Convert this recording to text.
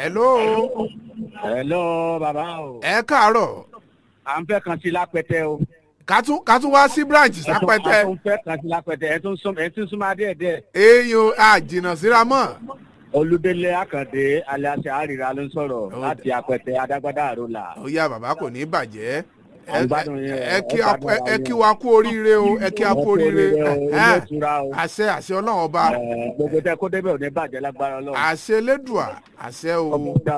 hello hello bàbá o ẹ káàárọ̀ à ń fẹ́ kan sí lápẹtẹ o. kátún kátún wá sí branch sápẹ́tẹ́ a tún fẹ́ kan sí lápẹtẹ ẹ tún sún ẹ tún súnmọ́ adé ẹ̀dẹ́. èèyàn àjìnà síra mọ́ olùdélé àkàndé aliasi àríra ló ń sọ̀rọ̀ Ó láti apẹtẹ adágbádá àrólà. ó yá bàbá kò ní bàjẹ́ À ń gbádùn yín, ẹ ẹ kí a- gbádùn ẹ- ẹ ara kí yín. wa kú oríire o ẹ kí a kú oríire ilé Ẹ̀hẹ́n. ìtura o. àṣẹ àṣẹ ọlọ́run ọba Ẹ, gbogbo tẹ kó débẹ̀ ò ní bàjẹ́ lágbára ọlọ́run. àṣẹ elédùà àṣẹ o. ọmọ dá